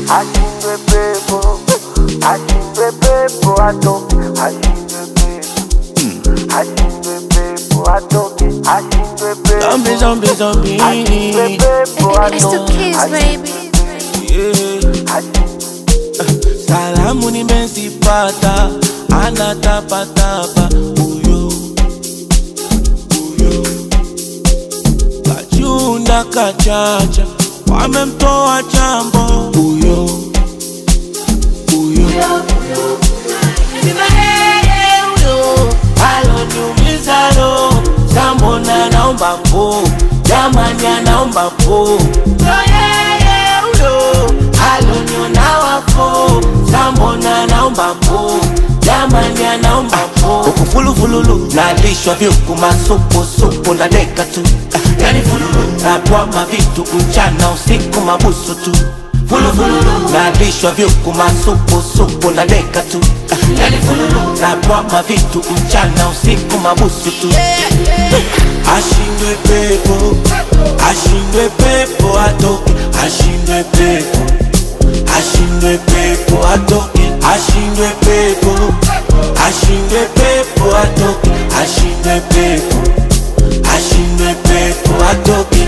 ashindwe pepo, ashindwe pepo atoke, ashindwe pepo, ashindwe pepo atoke, ashindwe pepo, Zombie, zombie, zombie. ashindwe pepo It's the atoke, kids, baby. Yeah. ashindwe Salamu nimezipata, anatapatapa huyo huyo, kachunda kachacha, wamemtoa chambo huyo huyo, sina yeye huyo, aloniumiza roho, sambona naomba po, jamani anaomba po, ndo yeye huyo, aloniona wafo, sambona naomba po, jamani anaomba po, huku fulufululu, nalishwa vyuku masupu supu na deka tu, Ah, yani fululu, natwama vitu mchana usiku mabusu tu fulufulu nalishwa vyuku masupu supu na deka tu Ah, yani fululu natwama vitu mchana usiku mabusu tu ashindwe pepo ashindwe pepo atoke ashindwe pepo ashindwe pepo atoke ashindwe pepo ashindwe pepo atoke ashindwe pepo ashindwe pepo atoke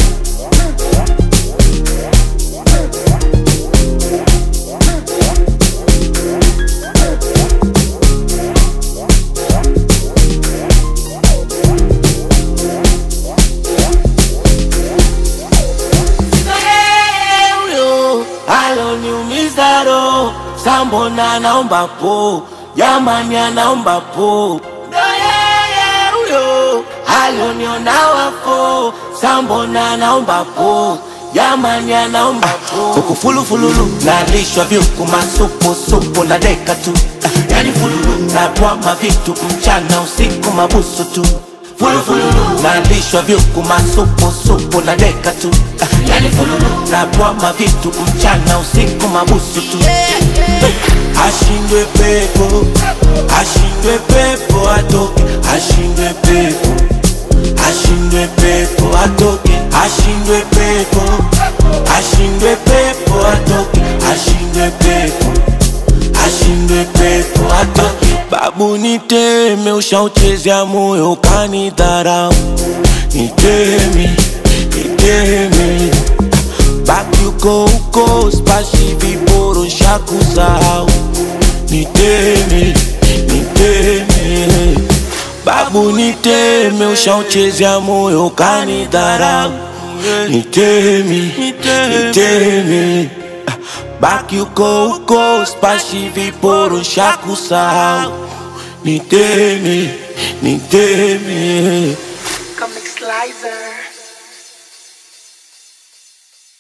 huyo aloniumiza roho, sambona naomba po, jamani anaomba po, ndo yeye huyo aloniona wafo, sambona naomba po, jamani anaomba po, huku fulufululu nalishwa vyuku masupu supu na deka tu, Ah, yani fululu natwama vitu mchana usiku mabusu tu fulufulu nalishwa vyuku masupu supu na deka tu Ah, yani fululu natwama vitu mchana usiku mabusu tu ashindwe pepo ashindwe pepo atoke ashindwe pepo ashindwe pepo atoke ashindwe pepo ashindwe pepo atoke ashindwe pepo ashindwe pepo atoke babu niteme ushauchezea moyo kanidharau niteme niteme baki uko uko spashi viboro shakusahau niteme niteme babu niteme ushauchezea moyo kanidharau niteme niteme baki uko uko spashi viporo shakusahau niteme niteme Comic Slicer.